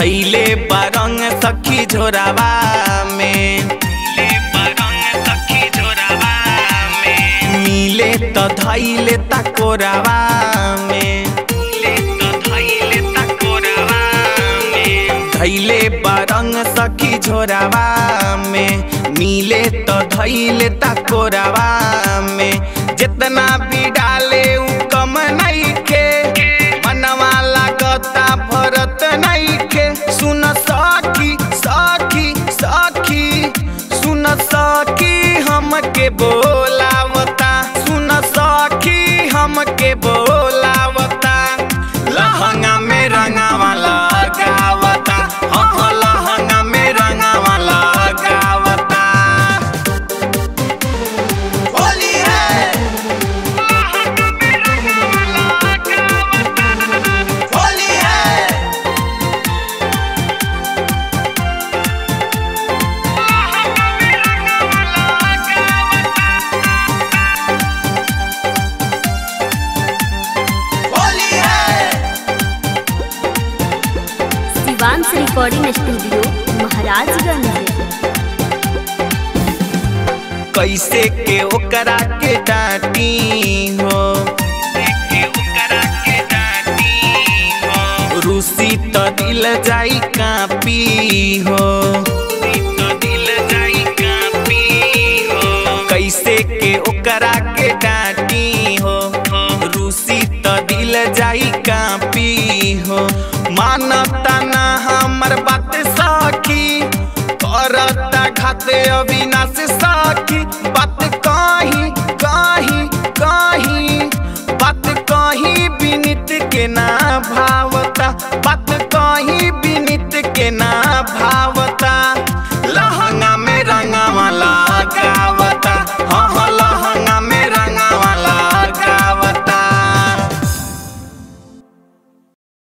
धैले बरंग सखी झोरावा में मिले त धैले त कोरावा में धैले बरंग सखी झोरावा में मिले त धैले त कोरावा में जितना भी डाले उ कम नइखे मनवा लागता भरत नइखे सुन सखी सखी सखी सुन सखी हमके बोलावता सुन सखी हमके बोलावता लहंगा में रंगावा लगावता हाँ लहंगा में रंगावा लगावता होली है होली है होली है शिवांश रिकॉर्डिंग स्टूडियो महाराजगंज कैसे के ओकरा के डांटी हो रूसी त दिल जाई कापी हो कैसे के ओकरा के डांटी हो रूसी त दिल जाई कापी हो मानता ना हमर बात सखी करता खाते अविनाश सखी बात कहीं कहीं कहीं बात कहीं विनित के ना भाव